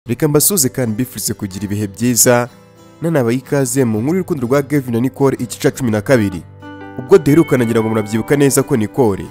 reka mbasoze kandi mbifurize kugira ibihe byiza nanabaye ikaze mu nkuru y'urukundo rwa Gavin na Nicole igica cumi na kabiri ubwo duheruka nagira ngo murabyibuka neza ko Nicole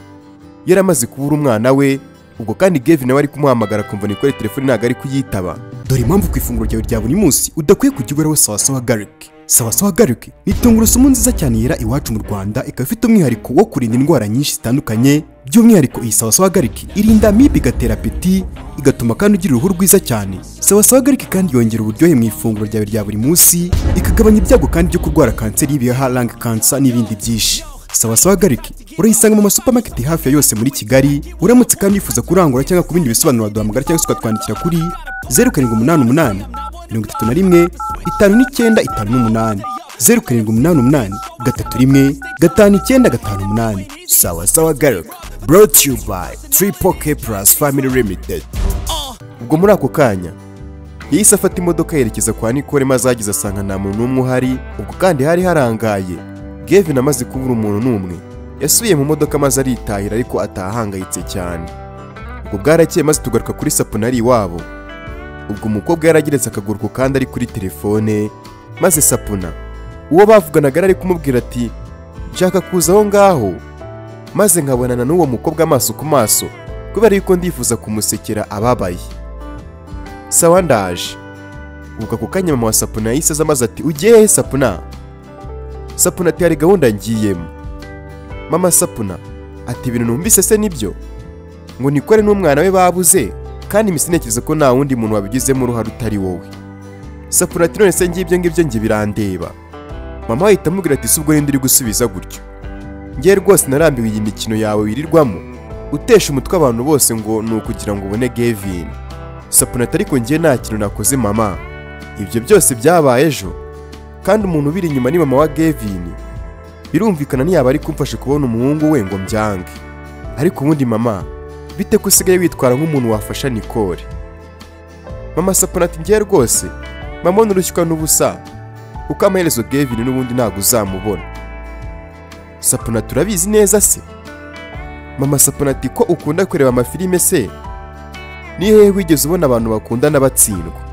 yari amaze kubura umwana we ubwo kandi Gavin nawe ari kumuhamagara kumva Nicole telefone ntabwo ari kuyitaba dore impamvu ku ifunguro ryawe rya buri munsi udakwiye kujya uberaho sawasawa garlic sawasawa garlic ni tungurusumu nziza cyane yera iwacu mu rwanda ikaba ifite umwihariko wo kurinda indwara nyinshi zitandukanye by'umwihariko iyi sawasawa garlic irinda amibe igatera apeti igatuma kandi ugira uruhu rwiza cyane sawasawa garlic kandi yongera uburyohe mu ifunguro ryawe rya buri munsi ikagabanya ibyago kandi byo kurwara kanseri y'ibihaha lung cancer n'ibindi byinshi sawasawa garlic urayisanga mu masupamaketi hafi ya yose muri kigali uramutse kandi wifuza kurangura cyangwa ku bindi bisobanuro waduhamagara cyangwa se ukatwandikira kuri zeru karindwi umunani umunani mirongo itatu na rimwe itanu n'icyenda itanu n'umunani zeru karindwi umunani umunani gatatu rimwe gatanu icyenda gatanu umunani sawa sawa garlic brought to you by triple k plus family limited ubwo muri ako kanya yahise afata imodoka yerekeza kwa Nicole maze ahageze asanga nta muntu n'umwe uhari ubwo kandi hari harangaye Gavin amaze kubura umuntu n'umwe yasubiye mu modoka maze aritahira ariko atahangayitse cyane ubwo bwarakeye maze tugaruka kuri sapunari iwabo ubwo umukobwa yarageretse akaguru ku kandi ari kuri telefone maze sapuna uwo bavuganaga yari ari kumubwira ati nshaka kuza aho ngaho maze nkabonana n'uwo mukobwa amaso ku maso kubera yuko ndifuza kumusekera ababaye sawa ndaje ubwo ako kanya mama wa sapuna yahise aza maze ati ugiye he sapuna sapuna ati hari gahunda ngiyemo mama sapuna ati ibintu numvise se nibyo ngo nikore n'umwana we babuze kandi imisintekerezo ko nta wundi muntu wabigizemo uruhare utari wowe sapuna ati none se ngibyo ngibyo njye birandeba mama we ahita amubwira ati si ubwo rindi uri gusubiza gutyo ngewe rwose narambiwe iyi mikino yawe wirirwamo utesha umutwe abantu bose ngo ni ukugira ngo ubone gevin sapuna ati ariko ngewe nta kintu nakoze mama ibyo byose byabaye ejo kandi umuntu ubiri inyuma ni mama wa Gavin birumvikana ntiyaba ari kumfasha kubona umuhungu we ngo mbyange ariko ubundi mama bite ko usigaye witwara nk'umuntu wafasha Nicole mama sapona ati ngewe rwose mama nurushywa n'ubusa kuko amaherezo Gavin n'ubundi ntabwo uzamubona sapona turabizi neza se mama sapona ati ko ukunda kureba amafilime se ni hehe wigeze ubona abantu bakundana batsindwa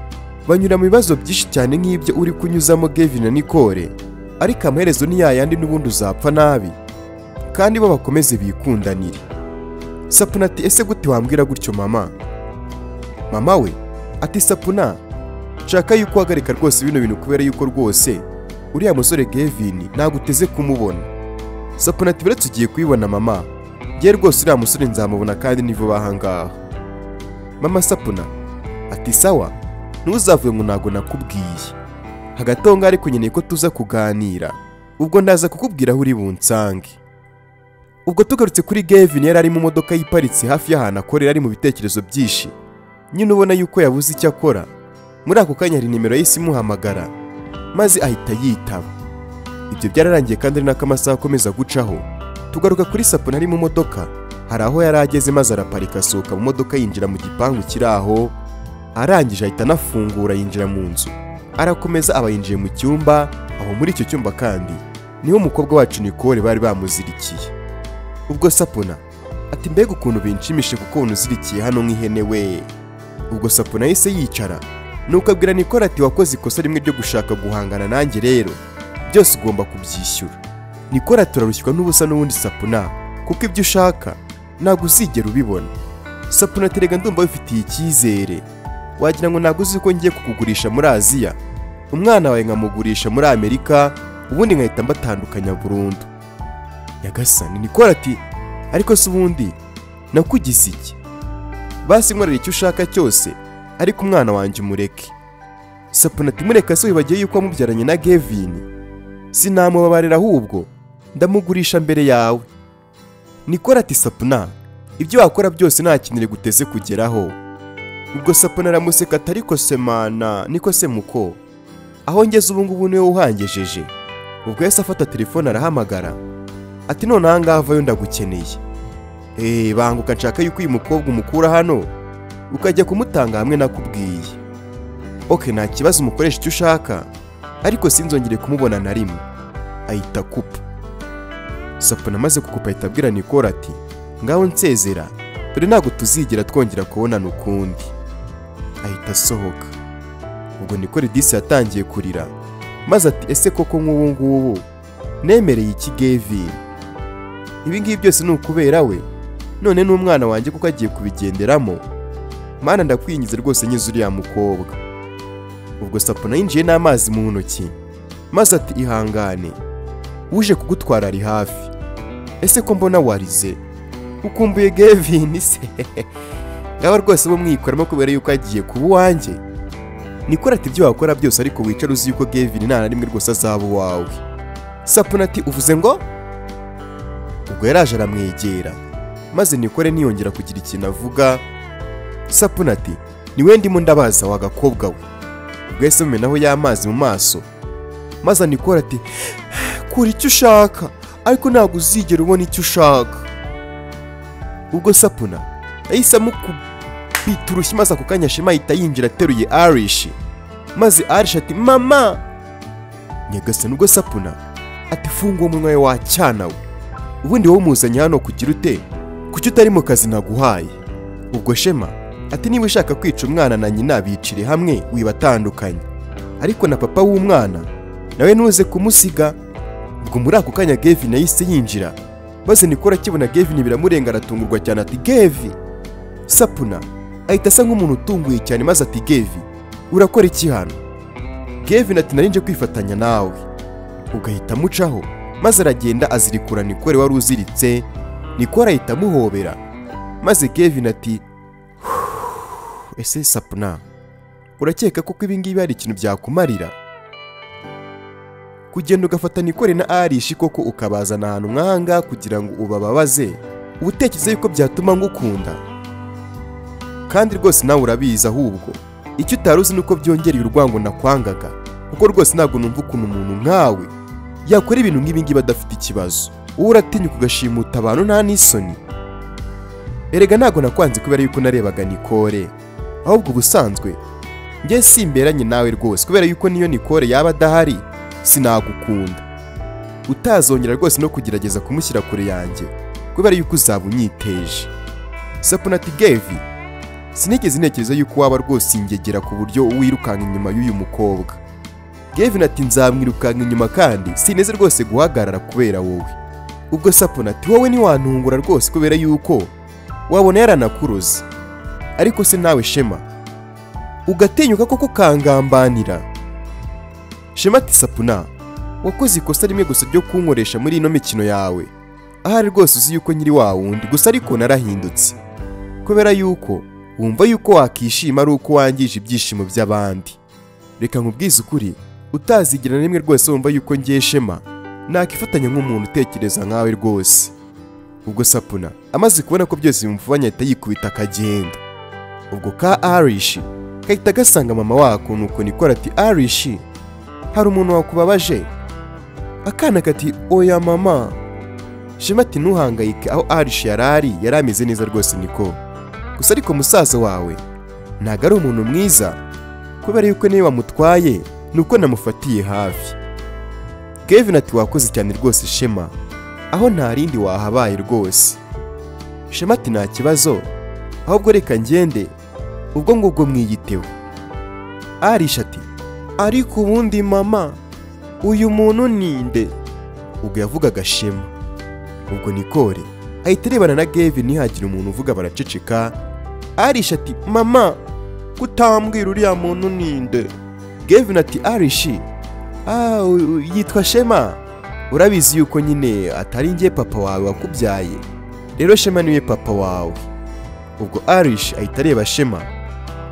banyura mu bibazo byinshi cyane nk'ibyo uri kunyuzamo Gavin na Nicole ariko amaherezo ni yayandi n'ubundi uzapfa nabi kandi bo bakomeze bikundanire sapuna ati ese gute wambwira gutyo mama mama we ati sapuna nshaka yuko uhagarika rwose bino bintu kubera yuko rwose uriya musore Gavin ntabwo uteze kumubona sapuna ati uretse ugiye kubibona mama ngewe rwose uriya musore nzamubona kandi ni vuba aha ngaha mama sapuna ati sawa ntuzavuye ngo ntabwo nakubwiye hagati aho ngaho ariko nkeneye ko tuza kuganira ubwo ndaza kukubwira aho uri bunsange ubwo tugarutse kuri Gavin yari ari mu modoka yiparitse hafi y'ahantu akorera ari mu bitekerezo byinshi nyine ubona yuko yabuze icyo akora muri ako kanya hari nimero y'isi imuhamagara maze ahita yitaba ibyo byararangiye kandi ari nako amasaha akomeza gucaho tugaruka kuri sapuna ari mu modoka hari aho yari ageze maze araparika asohoka mu modoka yinjira mu gipangu kiri aho arangije ahita anafungura yinjira mu nzu arakomeza aba yinjiye mu cyumba aho muri icyo cyumba kandi niho umukobwa wacu Nicole bari bamuzirikiye ubwo sapuna ati mbega ukuntu binshimishe kuko unuzirikiye hano nk'ihene we ubwo sapuna yahise yicara nuko abwira Nicole ati wakoze ikosa rimwe ryo gushaka guhangana nanjye rero byose ugomba kubyishyura Nicole ati turarushywa n'ubusa n'ubundi sapuna kuko ibyo ushaka ntabwo uzigera ubibona sapuna ati rega ndumva bifitiye icyizere wagira ngo ntabwo uzi ko ngiye kukugurisha muri aziya umwana wawe nkamugurisha muri amerika ubundi nkahita mbatandukanya burundu nyagasani nikora ati ariko se ubundi nakugize iki basi nkorera icyo ushaka cyose ariko umwana wanjye umureke sapuna ati mureka se wibagiwe yuko wamubyaranye na Gavin sinamubabarira ahubwo ndamugurisha mbere yawe nikora ati sapuna ibyo wakora byose nta kintu guteze kugeraho ubwo sapuna aramuseka atari semana niko se muko aho ngeze ubu ngubu niwe uhangejeje ubwo yahise afata telefone arahamagara ati none aha ngaha avayo ndagukeneye eee banguka nshaka yuko uyu mukobwa umukura hano ukajya kumutanga hamwe nakubwiye oke nta kibazo umukoresha icyo ushaka ariko sinzongere kumubona na rimwe ahita kupa sapuna amaze kukupa ahita abwira nikora ati ngaho nsezera dore ntabwo tuzigera twongera kubonana ukundi ahita asohoka ubwo niko redisi yatangiye kurira maze ati ese koko nk'ubu ngubu nemereye iki geviri ibi ngibi byose ni ukubera we none n'umwana wanjye kuko agiye kubigenderamo mana ndakwingize rwose nyize uriya mukobwa ubwo sapona yinjiye n'amazi mu ntoki maze ati ihangane uje kugutwara ari hafi ese ko mbona warize ukumbuye gevini se ngaba rwose bo mwikoramo kubera yuko agiye kuba uwanjye nikora ati ibyo wakora byose ariko wicare uzi yuko gevini nta na rimwe rwose azaba uwawe sapona ati uvuze ngo ubwo yaraje aramwegera maze nikore niyongera kugira ikintu avuga sapuna ati niwe ndimo ndabaza wa gakobwa we ubwo yahise amumenaho y'amazi mu maso maze nikora ati kora icyo ushaka ariko ntabwo uzigera ubona icyo ushaka ubwo sapuna yahise amukubita urushyi maze ako kanya shema ahita yinjira ateruye arishi maze arishi ati mama nyagasani ubwo sapuna ati funga uwo munwa we wacyana we ubundi wowe umuzanye hano kugira ute kuki utari mu kazi naguhaye ubwo shema ati niba ushaka kwica umwana na nyina bicire hamwe wibatandukanye ariko na papa w'umwana nawe ntuze kumusiga ubwo muri ako kanya gevin yahise yinjira maze nikora akibona gevin biramurenga aratungurwa cyane ati gevi sapuna ahita asa nk'umuntu utunguye cyane maze ati gevi urakora iki hano gevin ati narinje kwifatanya nawe ugahita amucaho maze aragenda azirikura nikore wari uziritse nikora ahita amuhobera maze kevin ati "Huh, ese sapuna urakeka kuko ibingibi hari ikintu byakumarira kugenda ugafata nikore na arishi koko ukabazana ahantu nk'ahangaha kugira ngo ubababaze uba utekereza yuko byatuma ngukunda kandi rwose nawe urabizi ahubwo icyo utari uzi ni uko byongereye urwango nakwangaga kuko rwose ntabwo numva ukuntu umuntu nkawe yakora ibintu nk'ibingibi adafite ikibazo wowe uratinya ugashimuta abantu nta n'isoni erega ntabwo nakwanze kubera yuko narebaga nikore ahubwo ubusanzwe njye simberanye nawe rwose kubera yuko niyo nikore yaba adahari sinagukunda utazongera rwose no kugerageza kumushyira kure yanjye kubera yuko uzaba unyiteje sapunati gevi sinigeze ntekereza yuko waba rwose ingegera ku buryo wirukanka inyuma y'uyu mukobwa gevin ati nzamwirukanka inyuma kandi sineze rwose guhagarara kubera wowe ubwo sapona ati wowe ntiwantungura rwose kubera yuko wabona yaranakuruze ariko se nawe shema ugatinyuka koko kangambanira shema ati sapuna wakoze ikosa rimwe gusa ryo kunkoresha muri ino mikino yawe ahari rwose uzi yuko nyiri wa wundi gusa ariko narahindutse kubera yuko wumva yuko wakishima ari uko wangije ibyishimo by'abandi reka nkubwize ukuri utazigera na rimwe rwose wumva yuko ngiye shema nakifatanya nk'umuntu utekereza nkawe rwose ubwo sapuna amaze kubona ko byose bimufubanye ahita yikubita akagenda ubwo ka arishi kahita gasanga mama wako nuko nikora ati arishi hari umuntu wakubabaje akana kati oya mama shema ati ntuhangayike aho arishi yari ari yari ameze neza rwose niko gusa ariko musaza wawe ntabwo ari umuntu mwiza kubera yuko niyo wamutwaye ni uko namufatiye hafi kevin ati wakoze cyane rwose shema aho nta rindi wahabaye rwose shema ati nta kibazo ahubwo reka ngende ubwo ngubwo mwiyiteho arisha ati ariko ubundi mama uyu muntu ni nde ubwo yavugaga shema ubwo nikore ahita arebana na gevin ntihagire umuntu uvuga baraceceka arisha ati mama kutambwira uriya muntu ninde gevin ati arishi ah u- u- yitwa shema urabizi yuko nyine atari njye papa wawe wakubyaye rero shema niwe papa wawe ubwo arishi ahita areba shema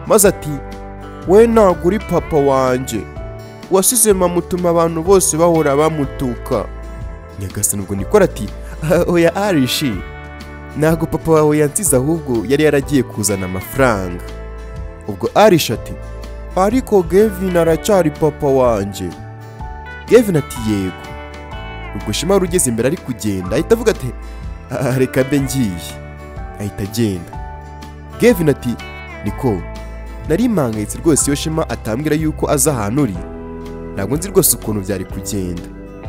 maze ati we ntabwo uri papa wanjye wasize mama utuma abantu bose bahora bamutuka nyagasani ubwo nikora ati "Ah, oya arishi ntabwo papa wawe yansize ahubwo yari yaragiye kuzana amafaranga ubwo arish ati ariko gevin aracyari papa wanjye gevin ati yego ubwo shema wari ugeze imbere ari kugenda ahita avuga ati "Ah, reka mbe ngiye ahita agenda gevin ati niko nari mpangayitse rwose iyo shema atambwira yuko aza ahantu uri ntabwo nzi rwose ukuntu byari kugenda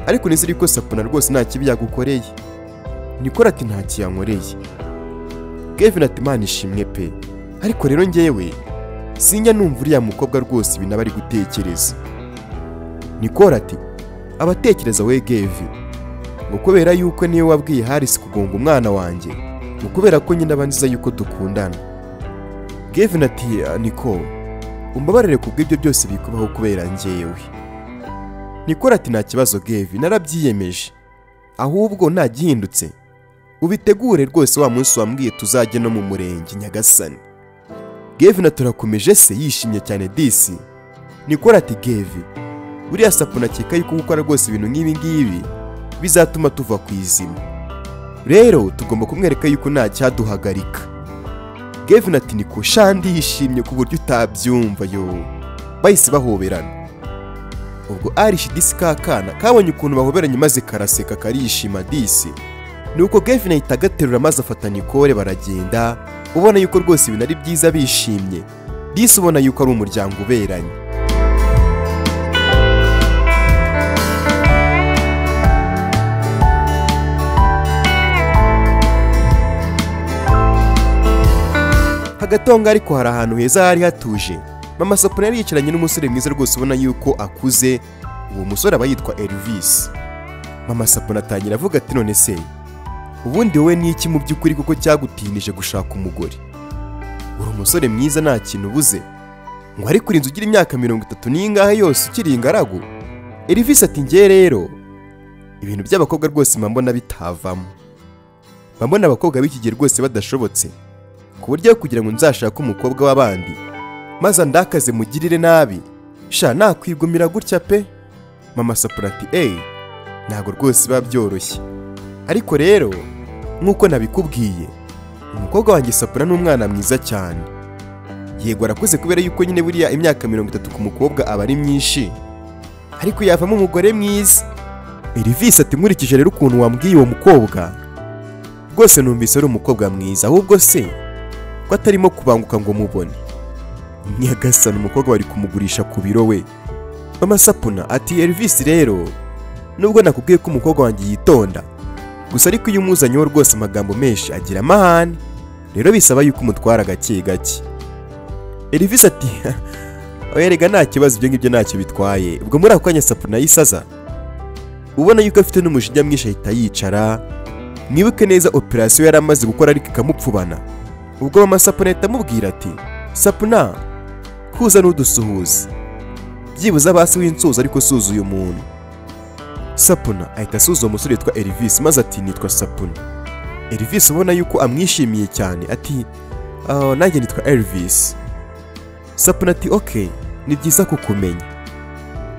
ariko nizere ko sapuna rwose nta kibi yagukoreye nikora ati nta kiyankoreye gevin ati mana ishimwe pe ariko rero ngewe sinjya numva uriya mukobwa rwose ibintu aba ari gutekereza nikora ati abatekereza wegevi ngo kubera yuko niwe wabwiye harisi kugonga umwana wanjye ngo kubera ko nyine abanziza yuko dukundana gevin ati niko umbabarire ku bw'ibyo byose bikubaho kubera njyewe nikora ati nta kibazo gevi narabyiyemeje ahubwo ntagihindutse ubitegure rwose wa munsi wambwiye tuzajya no mu murenge nyagasani gevin turakomeje se yishimye cyane disi nikora ati gevi buriya sapu nakeka yuko gukora rwose ibintu nk'ibi ngibi bizatuma tuva ku izima rero tugomba kumwereka yuko nta cyaduhagarika gevin ati niko shandi yishimye ku buryo utabyumva yo bahise bahoberana ubwo arishi disi kakana kabonye ukuntu bahoberanye maze karaseka karishima disi nuko gevin ahita agaterura maze afata nikore baragenda ubona yuko rwose ibintu ari byiza bishimye disi ubona yuko ari umuryango uberanye hagatonga ariko hari ahantu heza hari hatuje mama sapura yari yicaranye n'umusore mwiza rwose ubona yuko akuze uwo musore aba yitwa Elvis mama sapura atangira avuga ati none se ubundi wowe ni iki mu by'ukuri kuko cyagutinije gushaka umugore uri umusore mwiza nta kintu ubuze ngo ariko uri inzu ugira imyaka mirongo itatu n'ingahe yose ukiri ingaragu Elvis ati ngewe rero ibintu by'abakobwa rwose mba mbona bitavamo mba mbona abakobwa b'iki gihe rwose badashobotse ku buryo kugira ngo nzashake umukobwa w'abandi maze andakaze mugirire nabi sha nakwigumira gutya pe mama sapura ati eyi ntabwo rwose biba byoroshye ariko rero nk'uko nabikubwiye umukobwa wanjye sapura ni umwana mwiza cyane yego arakuze kubera yuko nyine buriya imyaka mirongo itatu ku mukobwa aba ari myinshi ariko yavamo umugore mwiza Elvis ati nkurikije rero ukuntu wambwiye uwo mukobwa rwose numvise ari umukobwa mwiza ahubwo se ko atarimo kubanguka ngo mubone nyagasana umukobwa wari kumugurisha ku biro we mama sapuna ati Elvis rero nubwo nakubwiye ko umukobwa wanjye yitonda gusa ariko iyo umuzanyeho rwose amagambo menshi agira amahane rero bisaba yuko umutwara gake gake Elvis ati erega nta kibazo ibyo ngibyo ntacyo bitwaye ubwo muri ako kanya sapuna yisaza ubona yuko afite n'umujinya mwinshi ahita yicara mwibuke neza operasiyo yari amaze gukora ariko ikamupfubana ubwo mama sapuna ahita amubwira ati sapuna kuza n'udusuhuza byibuze abasi w'insuzi ariko suza uyu muntu sapuna ahita asuza uwo musore witwa Elvis maze ati nitwa sapuna Elvis ubona yuko amwishimiye cyane ati "Ah, nanjye nitwa Elvis sapuna ati oke ni byiza kukumenya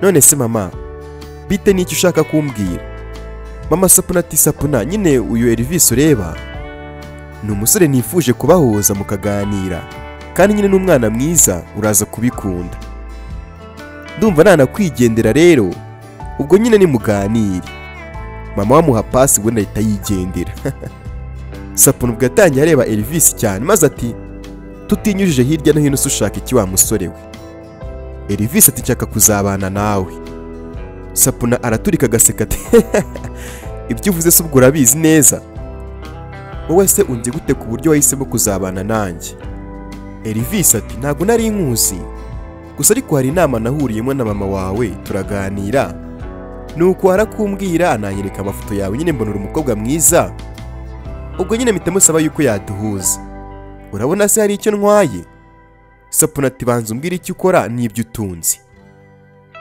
none se mama bite n'icyo ushaka kumbwira mama sapuna ati sapuna nyine uyu Elvis ureba ni umusore nifuje kubahuza mukaganira kandi nyine n'umwana mwiza uraza kubikunda ndumva nanakwigendera rero ubwo nyine nimuganire mama wamuha pasi ubundi ahita yigendera sapuna ubwo yatangiye areba Elvis cyane maze ati tutinyujije hirya no hino se ushaka iki wa musore we Elvis ati nshaka kuzabana nawe sapuna araturika agaseka ati ibyo uvuze se ubwo urabizi neza wowe se unzi gute ku buryo wahisemo kuzabana nanjye Elvis ati ntabwo nari nkuzi gusa ariko hari inama nahuriyemo na mama wawe turaganira nuko arakumbwira ananyereka amafoto yawe nyine mbona uri umukobwa mwiza ubwo nyine mpita musaba yuko yaduhuza urabona se hari icyo ntwaye sapuna ati banza umbwire icyo ukora n'ibyo utunze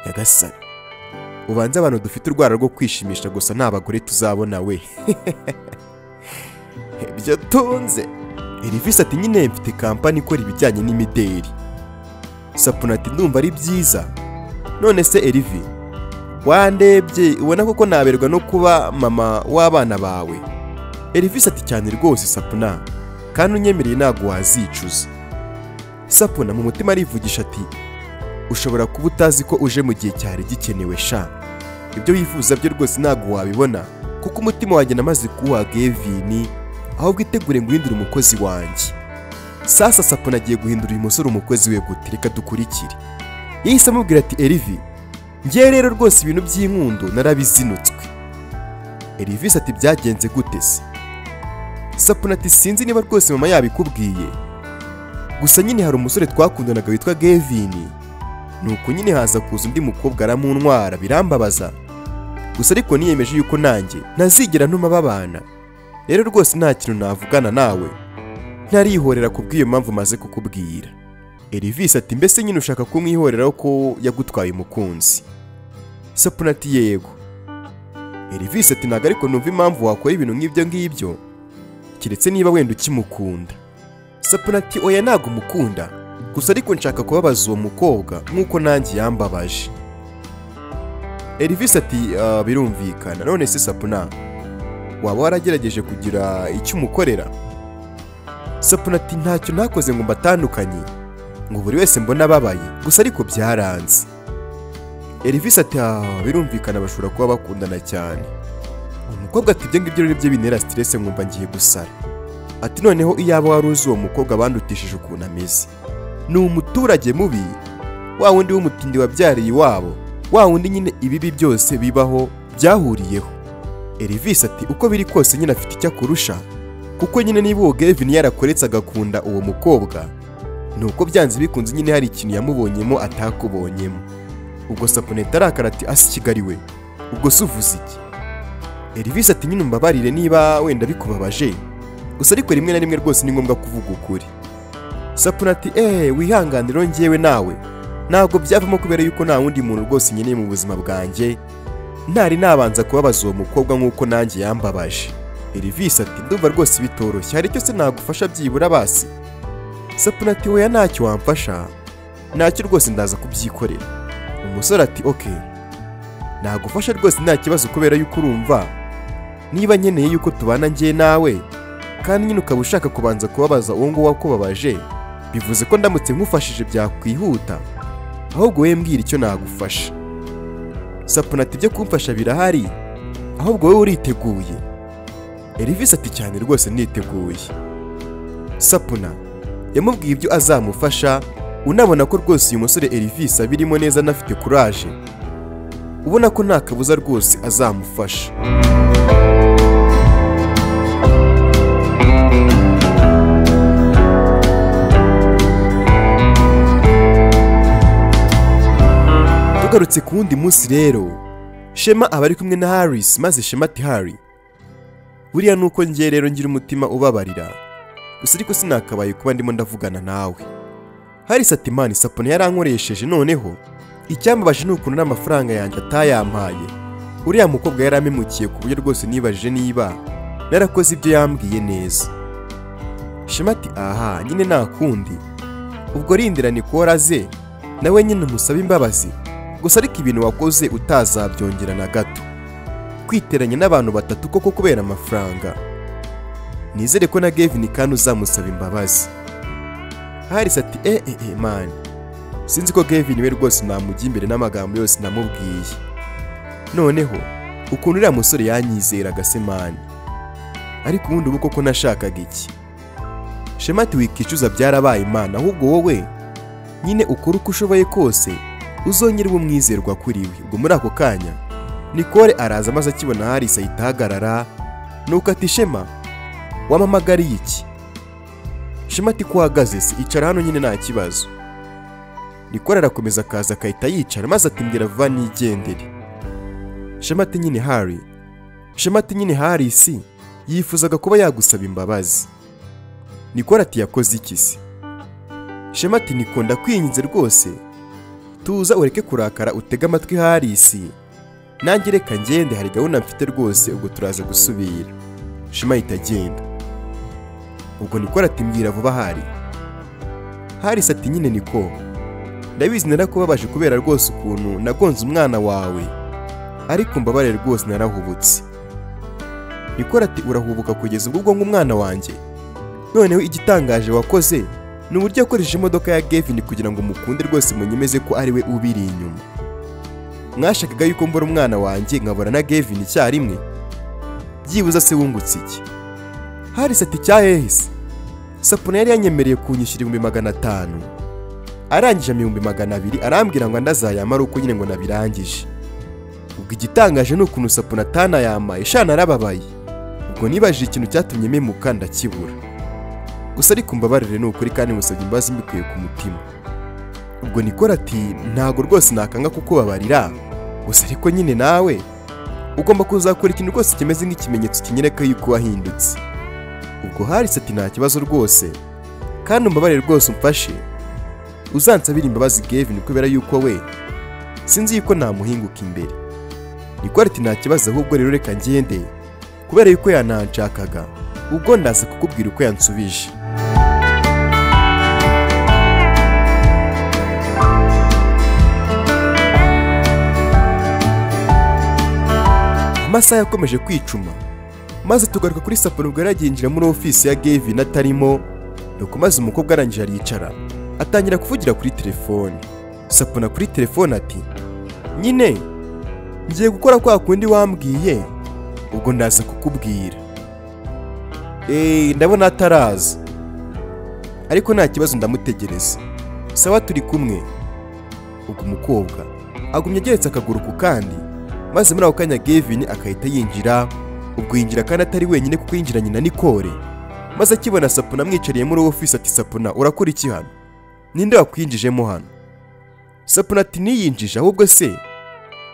nyagasani ubanze abantu dufite urwara rwo kwishimisha gusa nta bagore tuzabona we ibyo tunze Elvis ati nyine mfite kampani ikora ibijyanye n'imideri sapuna ati ndumva ari byiza none se Elvi wandebye ubona koko naberwa no kuba mama w'abana bawe Elvis ati cyane rwose sapuna kandi unyemereye ntabwo wazicuza sapuna mu mutima arivugisha ati ushobora kuba utazi ko uje mu gihe cyari gikenewe sha ibyo wifuza byo rwose ntabwo wabibona kuko umutima wanjye namaze kuwa Gevin ahubwo itegure guhindura umukozi wanjye sasa sapuna agiye guhindura uyu musore umukozi we gute reka dukurikire yahise amubwira ati erivi ngewe rero rwose ibintu by'inkundo narabizinutswe Elvis ati byagenze gute se sapuna ati sinzi niba rwose mama yabikubwiye gusa nyine hari umusore twakundanaga witwa Gavin nuko nyine haza kuza undi mukobwa aramuntwara birambabaza gusa ariko niyemeje yuko nanjye ntazigera ntuma babana rero rwose nta kintu navugana nawe ntarihorera ku bw'iyo mpamvu maze kukubwira Elvis ati mbese nyine ushaka kumwihoreraho ko yagutwaye umukunzi Sapuna ati yego Elvis ati ntabwo ariko numva impamvu wakora ibintu nk'ibyo ngibyo keretse niba wenda ukimukunda Sapuna ati oya ntabwo umukunda gusa ariko nshaka kubabaza uwo mukobwa nk'uko nanjye yambabaje Elvis ati "Ah, birumvikana none se Sapuna waba waragerageje kugira icyo umukorera Sapuna ati ntacyo ntakoze ngo mbatandukanye ngo buri wese mbona ababaye gusa ariko byaranze Elvis ati "Ah, birumvikana bashobora kuba bakundana cyane umukobwa ati ibyo ngibyo rero byo bintera stress nkumva ngiye gusara ati noneho iyaba wari uzi uwo mukobwa bandutishije ukuntu ameze ni umuturage mubi wa wundi w'umutindi wabyariye iwabo wa wundi nyine ibibi byose bibaho byahuriyeho Elvis ati uko biri kose nyine afite icyo akurusha kuko nyine niba uwo Gavin yarakoretse agakunda uwo mukobwa ni uko byanze bikunze nyine hari ikintu yamubonyemo atakubonyemo ubwo sapuneta arakara ati asi kigali we ubwo se uvuze iki Elvis ati nyine umbabarire niba wenda bikubabaje gusa ariko rimwe na rimwe rwose ni ngombwa kuvuga ukuri Sapuna ati eee wihanganiro ngewe nawe ntabwo byavamo kubera yuko nta wundi muntu rwose nkeneye mu buzima bwanjye ntari nabanza kubabaza uwo mukobwa nk'uko nanjye yambabaje Elvis ati ndumva rwose bitoroshye hari icyo se nagufasha byibura basi Sapuna ati oya ntacyo wamfasha ntacyo rwose ndaza kubyikorera umusore ati oke nagufasha rwose nta kibazo kubera yuko urumva niba nkeneye yuko tubana njye nawe kandi nyine ukaba ushaka kubanza kubabaza uwo nguwo wakubabaje bivuze ko ndamutse nkufashije byakwihuta ahubwo wowe mbwira icyo nagufasha sapuna ati ibyo kumfasha birahari ahubwo wowe uriteguye Elvis ati cyane rwose niteguye sapuna yamubwiye ibyo azamufasha unabona ko rwose uyu musore Elvis abirimo neza anafite kuraje ubona ko nta kabuza rwose azamufasha tugarutse ku wundi munsi rero shema aba ari kumwe na harisi maze shema ati hari buriya ni uko ngiye rero ngira umutima ubabarira gusa ariko sinakabaye kuba ndimo ndavugana nawe harisi ati mani sapone yarankoresheje noneho icyambabaje ni ukuntu n'amafaranga yanjye atayampaye uriya mukobwa yaramemukiye ku buryo rwose nibajije niba narakoze ibyo yambwiye neza shema ati aha nyine nta kundi ubwo rindira ni koraze nawe nyine umusabe imbabazi gusa ariko ibintu wakoze utazabyongera na gato kwiteranya n'abantu batatu koko kubera amafaranga nizere ko na Gavin kandi uzamusaba imbabazi Harris ati eh eh eh man sinzi ko Gavin we rwose namujya imbere n'amagambo yose namubwiye noneho ukuntu uriya musore yanyizeraga se man ariko ubundi ubu koko nashakaga iki Shema ati wikicuza byarabaye imana ahubwo wowe nyine ukore uko ushoboye kose uzongere ube umwizerwa kuri we ubwo muri ako kanya nikore araza maze akibona harisa ahita ahagarara nuko ati shema wampamagariye iki shema ati ko uhagaze se icara hano nyine nta kibazo nikore arakomeza akaza akahita yicara maze ati mbwira vuba nigendere shema ati nyine hari shema ati nyine harisi yifuzaga kuba yagusaba imbabazi nikore ati yakoze iki se shema ati nikunda kwiyinze rwose tuza ureke kurakara utege amatwi harisi nanjye reka ngende hari gahunda mfite rwose ubwo turaza gusubira shema ahita agenda ubwo niko aratimbwira vuba hari harisi ati nyine niko ndabizi narakubabaje kubera rwose ukuntu nagonze umwana wawe ariko mbabare rwose narahubutse niko ati urahubuka kugeza ubwo ubwonko umwana wanjye noneho igitangaje wakoze ni uburyo yakoresheje imodoka ya Gavin kugira ngo mukunde rwose munyemeze ko ari we ubiri inyuma mwashakaga yuko mbura umwana wanjye nkabura na Gavin icyarimwe byibuze se wungutse iki Harris ati cyahehise Sapuna yari yanyemereye kunyishyura ibihumbi magana atanu arangije ibihumbi magana abiri arambwira ngo ndazayamara uko nyine ngo nabirangije ubwo igitangaje ni ukuntu Sapuna atanayamaye shana narababaye ubwo nibajije ikintu cyatumye memuka ndakibura gusa ariko mbabarire ni ukuri kandi musabye imbabazi mbikuye ku mutima ubwo nikora ati ntago rwose nakanga kukubabarira gusa ariko nyine nawe ugomba kuzakora ikintu rwose kimeze nk'ikimenyetso kinyereka yuko wahindutse ubwo harise ati nta kibazo rwose kandi umbabarire rwose umfashe uzansabire imbabazi Gavin kubera yuko we sinzi yuko namuhinguka imbere nikora ati nta kibazo ahubwo rero reka ngende kubera yuko yananshakaga ubwo ndaza kukubwira uko yansubije amasaha yakomeje kwicuma maze tugaruka kuri saporo ubwo yari yagiye yinjira muri ofisi ya Gavin atarimo nuko maze umukobwa arangije aricara atangira kuvugira kuri telefone sapona kuri telefone ati nyine ngiye gukora kwa kundi wambwiye ubwo ndaza kukubwira eee ndabona ataraza ariko nta kibazo ndamutegereza sawa turi kumwe ubwo umukobwa agumya ageretse akaguru ku kandi maze muri ako kanya Gavin akahita yinjira ubwo yinjira kandi atari wenyine kuko yinjiranye na Nicole maze akibona sapona amwicariye muri ofisi ati sapona urakora iki hano ninde wakwinjijemo hano sapona ati niyinjije ahubwo se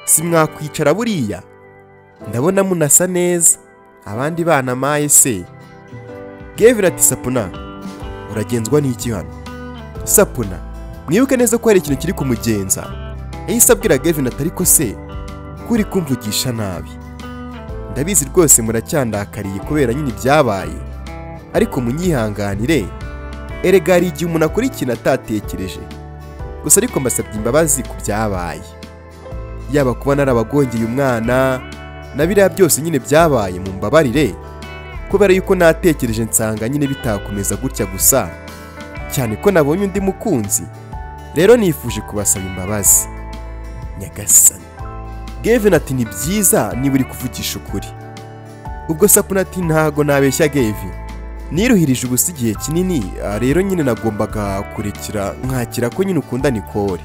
si mwakwicara buriya ndabona munasa neza abandi bana maye se Gavin ati sapona uragenzwa n'iki hano sapona mwibuke neza ko hari ikintu kiri kumugenza yahise abwira Gavin ati ariko se ko uri kumvugisha nabi ndabizi rwose muracyandakariye kubera nyine ibyabaye ariko munyihanganire erega hari igihe umuntu akora ikintu atatekereje gusa ariko mbasabye imbabazi ku byabaye yaba kuba narabagongeye umwana na biriya byose nyine byabaye mu mbabarire kubera yuko natekereje nsanga nyine bitakomeza gutya gusa cyane ko nabonye undi mukunzi rero nifuje kubasaba imbabazi nyagasani Gavin ati ni byiza niba uri kuvugisha ukuri ubwo sapuna ati ntago nabeshya Gavin niruhirije ubusa igihe kinini ah, rero nyine nagombaga kurekera nkakira ko nyine ukunda Nicole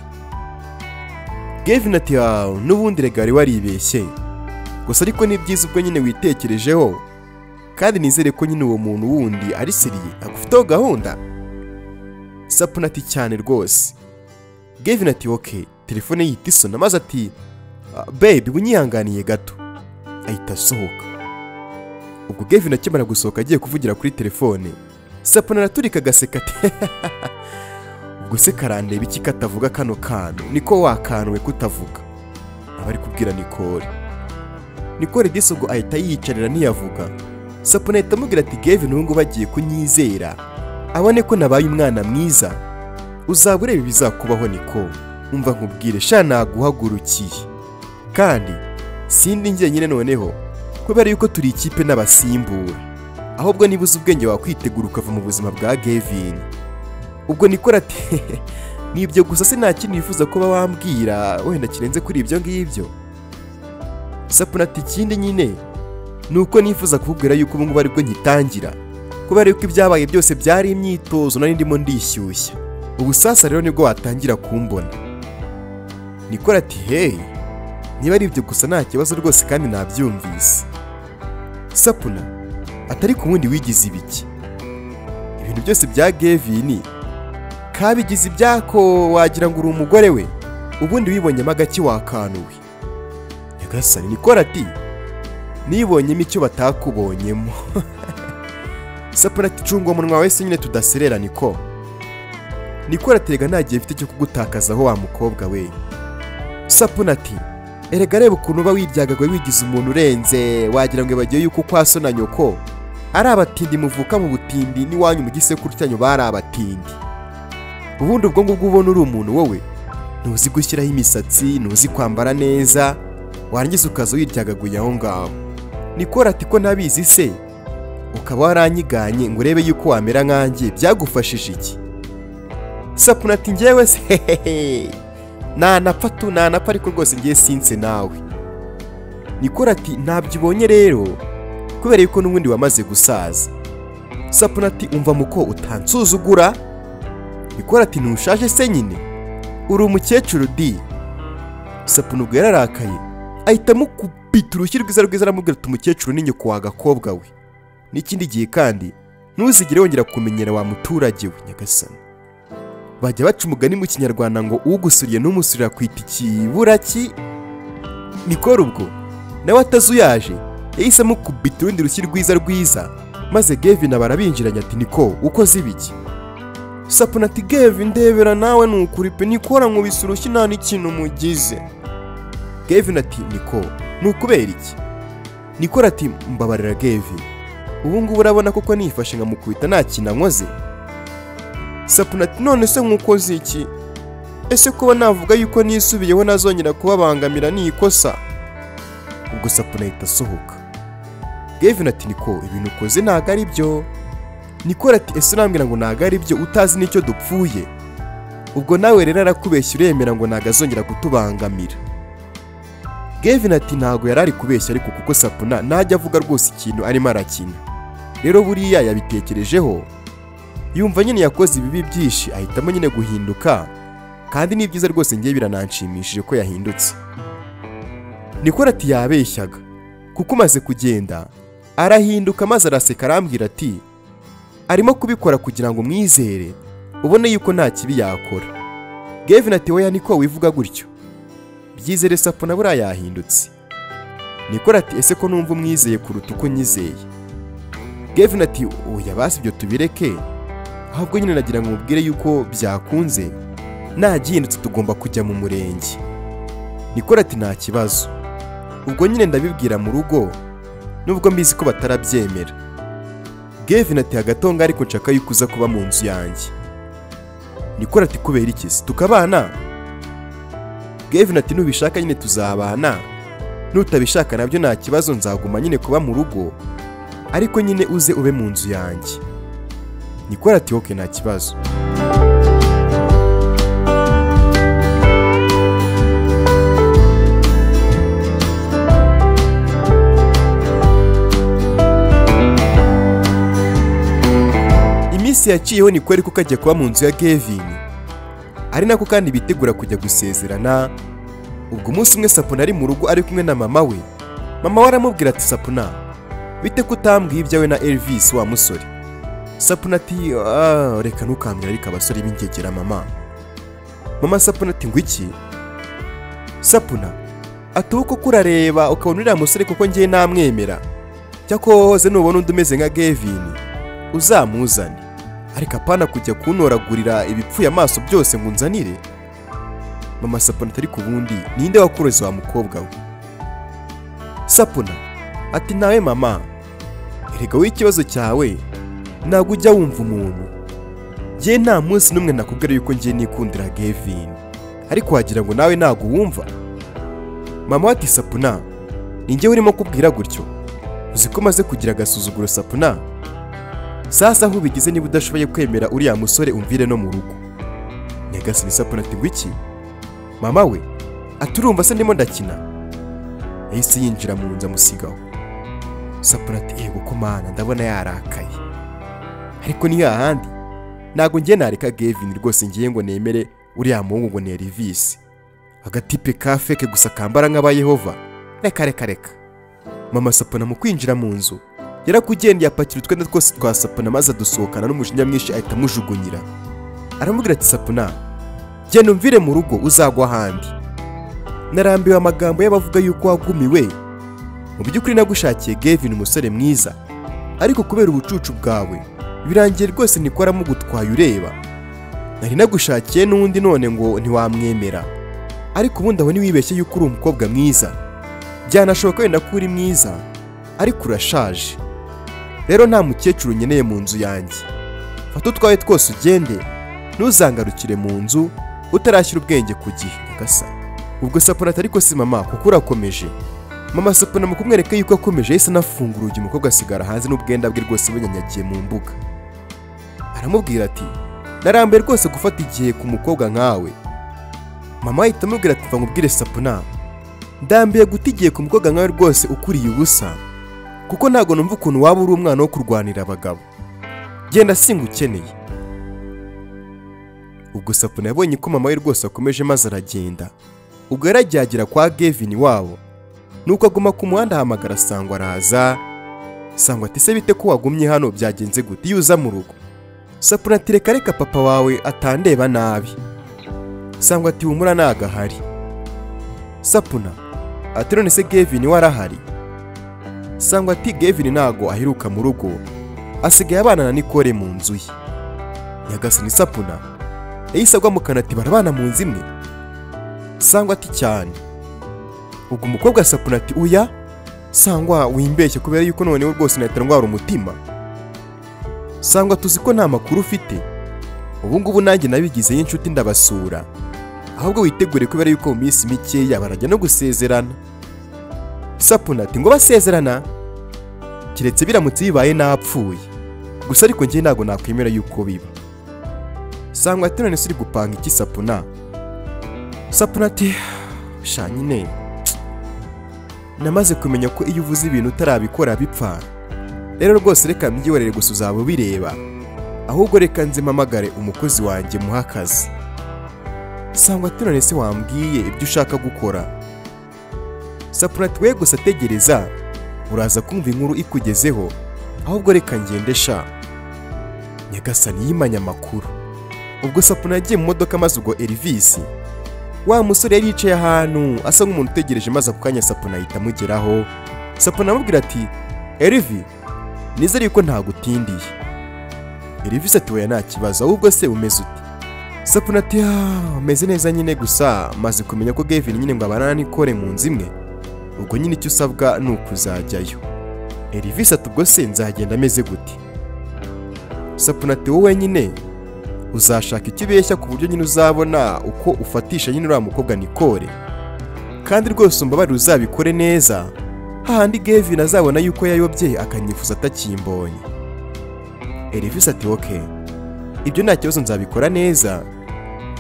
Gavin ati "Ah, n'ubundi rega wari waribeshye gusa ariko ni byiza ubwo nyine witekerejeho kandi nizere ko nyine uwo muntu wundi ari seriye agufiteho gahunda sapuna ati cyane rwose Gavin ati ok telefone yita isona maze ati "Ah, babe unyihanganiye gato ahita asohoka ubwo Gavin akimara gusohoka agiye kuvugira kuri telefone sapana araturika agaseka ati ubwo se karandeba iki katavuga kano kantu niko wakanuwe kutavuga aba ari kubwira Nicole Nicole disi ubwo ahita yiyicarira ntiyavuga sapana ahita amubwira ati Gavin ubu ngubu agiye kunyizera abone ko nabaye umwana mwiza uzaba ureba ibizakubaho Nicole umva nkubwire sha naguhagurukiye kandi sindi njye nyine noneho kubera yuko turi ikipe n'abasimbura ahubwo niba uzi ubwenge wakwitegura ukava mu buzima bwa Gavin ubwo Nicole ati nibyo gusa se nta kintu wifuza kuba wambwira wenda kirenze kuri ibyo ngibyo sapuna ati ikindi nyine ni uko nifuza kukubwira yuko ubu ngubu aribwo ngitangira kubera yuko ibyabaye byose byari imyitozo nari ndimo ndishyushya ubu sasa rero nibwo watangira kumbona Nicole ati hey niba ari ibyo gusa nta kibazo rwose kandi nabyumvise sapuna atari ku wundi wigize ibiki ibintu byose bya Gavin kabigize ibyako wagira ngo uri umugore we ubundi wibonyemo agaki wakanuwe nyagasani nikora ati nibonyemo icyo batakubonyemo sapuna ati cunga umunwa wese nyine tudaserera niko nikora atega nta gihe mfite cyo kugutakazaho wa mukobwa we sapuna ati erega reba ukuntu uba wibyagagwe wigize umuntu urenze wagira ngo bagiye yuko kwa so na nyoko ari abatindi muvuka mu butindi n'iwanyu mu gisekuru cyanyu bari abatindi ubundi ubwo ngubwo ubona uri umuntu wowe ntuzi gushyiraho imisatsi ntuzi kwambara neza warangiza ukaza wiryagaguye aho ngaho nikora ati ko ntabizi se ukaba waranyiganye ngo urebe yuko wamera nkanjye byagufashije iki sapuna ati njyewe se hehehe nanapfa tu nanapfa ariko rwose ngiye sinse nawe nikora ati ntabyo ubonye rero kubera yuko n'ubundi wamaze gusaza sapuna ati umva muko utansuzugura nikora ati ntushaje se nyine uri umukecuru di sapuna ubwo yararakaye ahita amukubita urushyi rwiza rwiza aramubwira ati umukecuru ni nyoko wa gakobwa we n'ikindi gihe kandi ntuzigere wongera kumenyera wa muturage we nyagasani bajya baca umugani mu kinyarwanda ngo ugusuriye n'umusurira kwita ikiburaki nikora ubwo nawe atazuyaje yahisemo kubita urundi rushyi rwiza rwiza maze gevin barabinjiranye ati niko ukoze ibiki sapuna ati geve ndebera nawe ni ukuri pe nikora nkubise urushyi nta n'ikintu mugize gevin ati niko ni ukubera iki nikora ati mbabarira gevin ubu ngubu urabona koko nifashe nkamukubita nta kintu ankoze sapuna ati none se nkukoze iki ese kuba navuga yuko nisubiyeho nazongera kubabangamira ni ikosa ubwo sapuna ahita asohoka gevin ati niko ibintu ukoze ntabwo ari byo nikora ati ese urambwira ngo ntabwo ari byo utazi n'icyo dupfuye ubwo nawe rero arakubeshya uremera ngo ntabwo azongera kutubangamira gevin ati ntabwo yari ari kubeshya ariko kuko sapuna ntajya avuga rwose ikintu arimo arakina rero buriya yabitekerejeho yumva nyine yakoze ibibi byinshi ahitamo nyine guhinduka kandi ni byiza rwose ngiye birananshimishije ko yahindutse nikora ati yabeshyaga kuko umaze kugenda arahinduka maze araseka arambwira ati arimo kubikora kugira ngo umwizere ubone yuko nta kibi yakora gevin ati weya niko wivuga gutyo byizere sapuna buriya yahindutse nikora ati ese ko numva umwizeye kuruta uko nyizeye gevin ati oya basi ibyo tubireke ahubwo nyine nagira ngo mubwire yuko byakunze nagihindutse tugomba kujya mu murenge nikora ati nta kibazo ubwo nyine ndabibwira mu rugo nubwo mbizi ko batarabyemera gevin ati hagatonga ariko nshaka yuko uza kuba mu nzu yanjye nikora ati kubera iki se tukabana gevin ati nubishaka nyine tuzabana nutabishaka nabyo nta kibazo nzaguma nyine kuba mu rugo ariko nyine uze ube mu nzu yanjye nikora ati oke nta kibazo iminsi yaciyeho ni kweri ko kajya kuba mu nzu ya Gavin ari nako kandi bitegura kujya gusezerana ubwo umunsi umwe sapuna ari mu rugo ari kumwe na mama we mama we aramubwira ati sapuna bite ko utambwiye ibyawe na Elvis wa musore sapuna ati "Ah, reka ntukambwira ariko abasore b'ingegera mama mama sapuna ati ngo iki sapuna ati uko kurareba ukabona uriya musore kuko ngiye namwemera cyakoze nubona undi umeze nka Gavin uzamuzane ariko apana kujya kuntoragurira ibipfuye amaso byose ngo unzanire mama sapuna atari ku bundi ninde wakuroze wa mukobwa we sapuna ati nawe mama erega wowe ikibazo cyawe ntabwo ujya wumva umuntu njye nta munsi n'umwe nakubwira yuko ngiye nikundira gevin ariko wagira ngo nawe ntabwo uwumva mama we ati sapuna ni njyewe urimo kubwira gutyo uzi ko maze kugira agasuzuguro sapuna sasa aho ubigize niba udashoboye kwemera uriya musore umvire no mu rugo nyagasani sapuna ati ngo iki mama we aturumva se ndimo ndakina yahise yinjira mu nzu amusigaho sapuna ati yego ko mana ndabona yarakaye ariko ni hahandi ntabwo ngiye nareka gevin rwose ngiye ngo nemere uriya muhungu ngo ni erivisi agatipe ka feke gusa kambara nk'aba yehova reka reka reka mama sapuna mu kwinjira mu nzu yarakugendeye apakira utwenda twose twa sapuna maze adusohokana n'umujinya mwinshi ahita amujugunyira aramubwira ati sapuna genda umvire mu rugo uzagwa ahandi narambiwe amagambo y'abavuga yuko wagumiwe mu by'ukuri nagushakiye gevin umusore mwiza ariko kubera ubucucu bwawe birangiye rwose nikoramo gutwaye ureba nari nagushakiye n'undi none ngo ntiwamwemera ariko ubundi aho ntiwibeshye yuko uri umukobwa mwiza byanashoboka wenda ko uri mwiza ariko urashaje rero nta mukecuru nkeneye mu nzu yanjye fata utwawe twose ugende ntuzangarukire mu nzu utarashyira ubwenge ku gihe gasa ubwo sapuna atari ko si mama kuko urakomeje mama sapuna mu kumwereka yuko akomeje yahise anafungura urugi umukobwa asigara hanze n'ubwenda bwe rwose bunyanyagiye mu mbuga aramubwira ati narambiye rwose gufata igihe ku mukobwa nkawe mama ahita amubwira ati mva nkubwire sapuna ndambiye guta igihe ku mukobwa nkawe rwose ukuriye ubusa kuko ntabwo numva ukuntu waba uri umwana wo kurwanira abagabo genda singa ukeneye ubwo sapuna yabonye ko mama we rwose akomeje maze aragenda ubwo yarajyagera kwa gevin wabo nuko aguma ku muhanda ahamagara sangwa araza sangwa ati se bite ko wagumye hano byagenze gute iyo uza mu rugo sapura ati reka reka papa wawe atandeba nabi sangwa ati humura nagahari sapuna ati none se gevini warahari sangwa ati gevini ntago aheruka mu rugo asigaye abana na nikore mu nzu ye nyagasani sapuna yahise agwamukana ati barabana mu nzu imwe sangwa ati cyane ubwo umukobwa sapuna ati uya sangwa wimbeshye kubera yuko noneho rwose nahita ndwara umutima sangwa tuzi ko nta makuru ufite ubu ngubu nanjye nabigizeyo inshuti ndabasura ahubwo witegure kubera yuko mu minsi mikeya barajya no gusezerana sapuna ati ngo basezerana keretse biramutse bibaye napfuye gusa ariko njye ntabwo nakwemera yuko biba sangwa ati none se uri gupanga iki sapuna sapuna ati sha nyine namaze kumenya ko iyo uvuze ibintu utarabikora bipfa rero rwose reka mbyiborere gusa uzaba ubireba ahubwo reka nze mpamagare umukozi wanjye muha akazi sangwa ati none se wambwiye ibyo ushaka gukora sapura ati we gusa ategereza uraza kumva inkuru ikugezeho ahubwo reka ngende sha nyagasani yimanye amakuru ubwo sapuna yagiye mu modoka maze ubwo erivisi wa musore yari yicaye ahantu asa nk'umuntu utegereje maze ako kanya sapuna ahita amugeraho sapuna amubwira ati erivi nizere yuko ntagutindiye erivisi ati weya nta kibazo ahubwo se umeze ute sapuna ati "Ah, meze neza nyine gusa maze kumenya ko gevini nyine ngo abana nikore mu nzu imwe ubwo nyine icyo usabwa ni ukuzajyayo erivisi ati ubwo se nzagenda ameze gute sapuna ati wowe nyine uzashaka icyo ubeshya ku buryo nyine uzabona uko ufatisha nyine uriya mukobwa nikore kandi rwose umbabarire uzabikore neza hahandi gevin azabona yuko yayobye akanyifuza atakimbonye erivisi ati oke ibyo nta kibazo nzabikora neza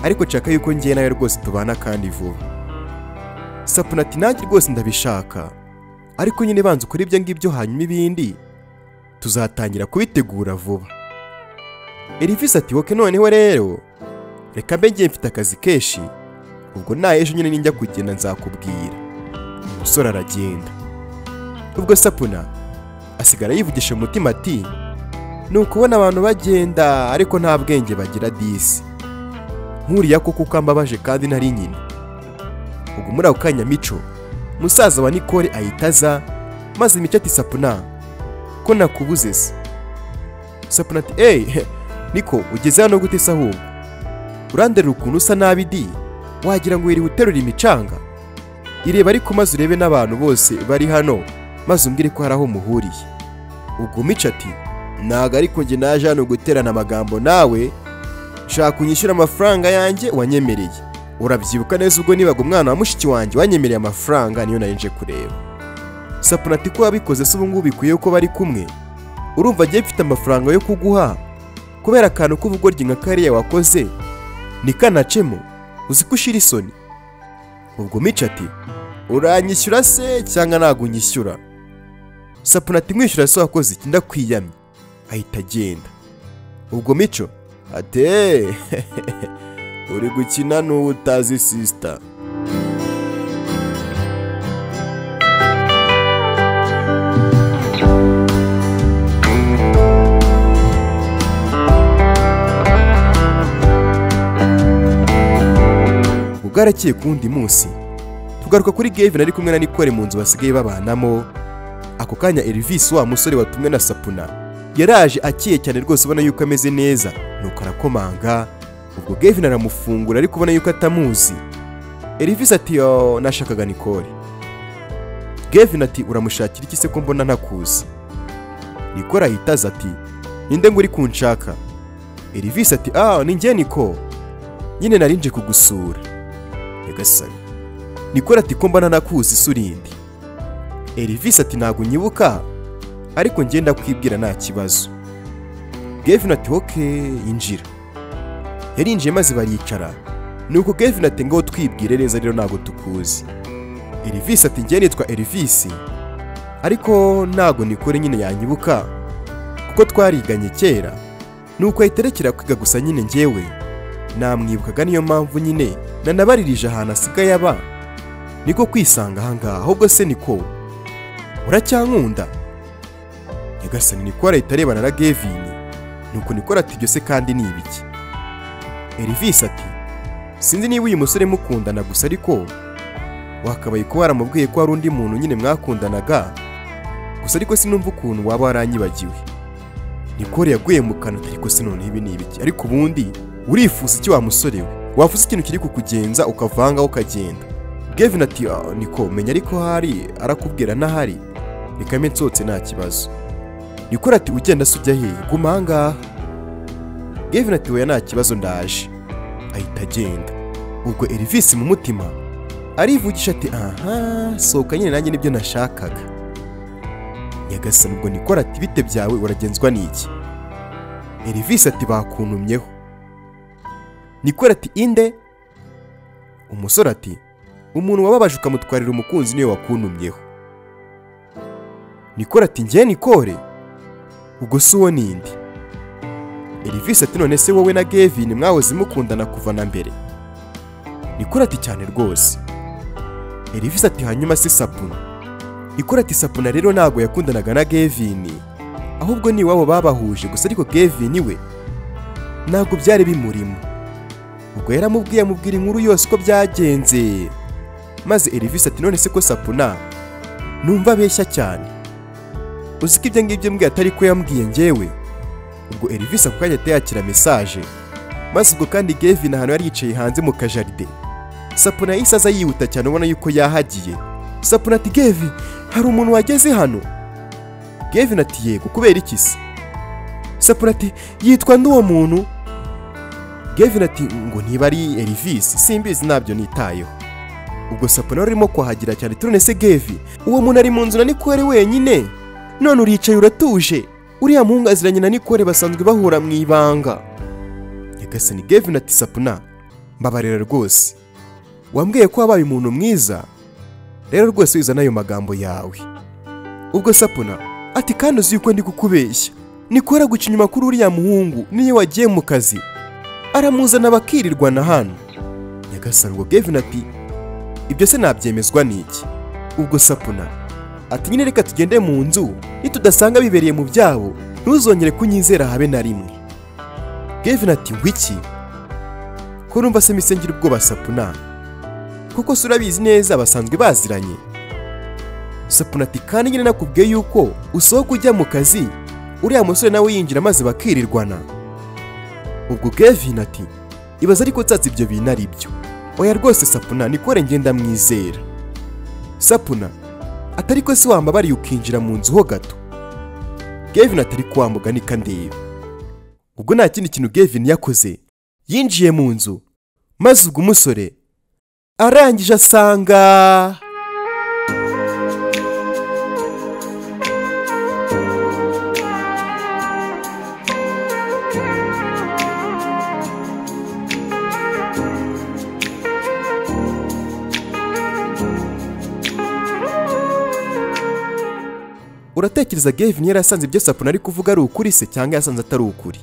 ariko nshaka yuko ngewe nawe rwose tubana kandi vuba sapuna ati nanjye rwose ndabishaka ariko nyine banza ukora ibyo ngibyo hanyuma ibindi tuzatangira kubitegura vuba Elvis ati woke noneho rero reka mbe ngiye mfite akazi kenshi ubwo na ejo nyine ninjya kugenda nzakubwira umusore aragenda ubwo sapuna asigara yivugisha mu mutima ati ni ukubona abantu bagenda ariko nta bwenge bagira disi nkuriya ko kuko ambabaje kandi nari nyina ubwo muri ako kanya mico musaza wa nikore ahita aza maze mico ati sapuna ko nakubuze se sapuna ati eyi niko ugeze hano gute se ahubwo urandarira ukuntu usa nabi di wagira ngo wiriwe uterura imicanga ireba ariko maze urebe n'abantu bose bari hano maze umbwire ko hari aho muhuriye ubwo mico ati ntago ariko njye naje hano guterana amagambo nawe nshaka unyishyura amafaranga yanjye wanyemereye urabyibuka neza ubwo nibaga umwana wa mushiki wanjye wanyemereye amafaranga niyo nari nje kureba sapuna ati ko wabikoze se ubu ngubu bikwiye ko bari kumwe urumva agiye mfite amafaranga yo kuguha kubera akantu k'ubugoryi nka kariya wakoze ntikanacemo uzi ko ushira isoni ubwo mico ati uranyishyura se cyangwa ntabwo unyishyura sapuna ati mwishyura se wakoze iki ndakwiyamye ahita agenda ubwo mico ate uri gukina n'uwo utazi sisita bwarakeye ku wundi munsi tugaruka kuri gevin ari kumwe na nikore mu nzu basigaye babanamo ako kanya erivisi wa musore watumwe na sapuna yaraje akeye cyane rwose ubona yuko ameze neza nuko arakomanga ubwo gevin aramufungura ariko ubona yuko atamuzi erivisi ati "Oh, nashakaga nikore gevin ati uramushakira iki se ko mbona ntakuzi nikore ahita aza ati ninde ngo uri kunshaka erivisi ati ah ni njye niko nyine nari nje kugusura nyagasani nikora ati ko mbana nakuzi isura indi erivisi ati ntabwo unyibuka ariko njye ndakwibwira nta kibazo gevin ati oke yinjira yarinjiye maze baricara nuko gevin ati ngaho twibwire neza rero ntabwo tukuzi erivisi ati njye nitwa erivisi ariko ntabwo nikore nyine yanyibuka kuko twariganye kera nuko ahita arekera kwiga gusa nyine njyewe namwibukaga niyo mpamvu nyine nanabaririje ahantu asigaye aba niko kwisanga ahangaha ahubwo se niko uracyankunda nyagasani niko leta arebana na gevini nuko niko ati ibyo se kandi ni ibiki erivisi ati sinzi niba uyu musore mukundana gusa ariko wakabaye kuba waramubwiye ko hari undi muntu nyine mwakundanaga gusa ariko sinumva ukuntu waba waranyibagiwe nikore yaguye mu kanwa ariko se noneho ibi ni ibiki ariko ubundi urifuza iki wa musore we wafuza ikintu kiri kukugenza ukavanga ukagenda gevin ati "Ah, niko menya ariko hari arakubwira n'ahari reka nsotse nta kibazo nikora ati ugenda se ujya hehe guma ahangaha gevin ati weya nta kibazo ndaje ahita agenda ubwo erivisi mu mutima arivugisha ati aha sohoka nyine nanjye nibyo nashakaga nyagasani ubwo nikora ati bite byawe uragenzwa n'iki erivisi ati bakuntumyeho nikora ati inde umusore ati umuntu wababaje ukamutwarira umukunzi niwe wakuntumyeho nikora ati njye nikore ubwo si uwo nindi erivisi ati none se wowe na gevin mwahoze mukundana kuva na mbere nikora ati cyane rwose erivisi ati hanyuma se sapuna nikora ati sapuna rero ntabwo yakundanaga na gevin ahubwo ni iwabo babahuje gusa ariko gevin we ntabwo byari bimurimo ubwo yaramubwiye amubwira inkuru yose uko byagenze maze erivisi ati none se ko sapuna numva abeshya cyane uzi ko ibyo ngibyo mbwiye atari ko yambwiye njyewe ubwo erivisi ako kanya ahita yakira mesaje maze ubwo kandi gevin ahantu yari yicaye hanze mu kajaride sapuna yahise aza yihuta cyane ubona yuko yahagiye sapuna ati gevi hari umuntu wageze hano gevin ati yego kubera iki se sapuna ati yitwa n'uwo muntu gevin ati ngo niba ari erivisi simbizi ntabyo nitayeho ubwo sapuna wari urimo kuhagira cyane turone se gevi uwo muntu ari mu nzu na nikore wenyine none uricaye uratuje uriya muhungu aziranye na nikore basanzwe bahura mu ibanga nyagasani gevin ati sapuna mbabarira rwose wambwiye ko wabaye umuntu mwiza rero rwose wizana ayo magambo yawe ubwo sapuna ati kandi uzi yuko ndi kukubeshya nikora guca inyuma kuri uriya muhungu niyo wagiye mu kazi aramuzana bakirirwa na hano nyagasani ubwo gevin ati ibyo se nabyemezwa n'iki ubwo sapuna ati nyine reka tugende mu nzu nitudasanga bibereye mu byabo ntuzongere kunyizera habe na rimwe gevin ati ngwiki ko numva se misengera ubwoba sapuna kuko se urabizi neza basanzwe baziranye sapuna ati kandi nyine nakubwiye yuko usohoka ujya mu kazi uriya musore nawe yinjira maze bakirirwana ubwo gevin ati ibaze ariko nsatse ibyo bintu ari byo oya rwose sapuna nikore ngenda mwizera sapuna atari ko se wambabariye ukinjira mu nzu ho gato gevin atari kwambuga ndeba ubwo nta kindi kintu gevin yakoze yinjiye mu nzu maze ubwo umusore arangije asanga uratekereza gevin yari asanze ibyo sapuna ari kuvuga ari ukuri se cyangwa yasanze atari ukuri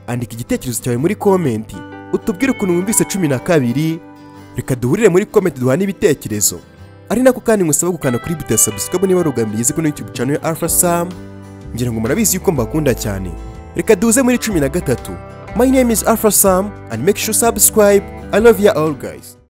andika igitekerezo cyawe muri komenti utubwire ukuntu wumvise cumi na kabiri reka duhurire muri komenti duhane ibitekerezo ari nako kandi nkusaba gukanda kuri buta sabusikabo niba rugambiriye izi kuri yutube channel ya alpha sam ngira ngo murabizi yuko mbakunda cyane reka duze muri cumi na gatatu my name is alpha sam and make sure subscribe i love you all guys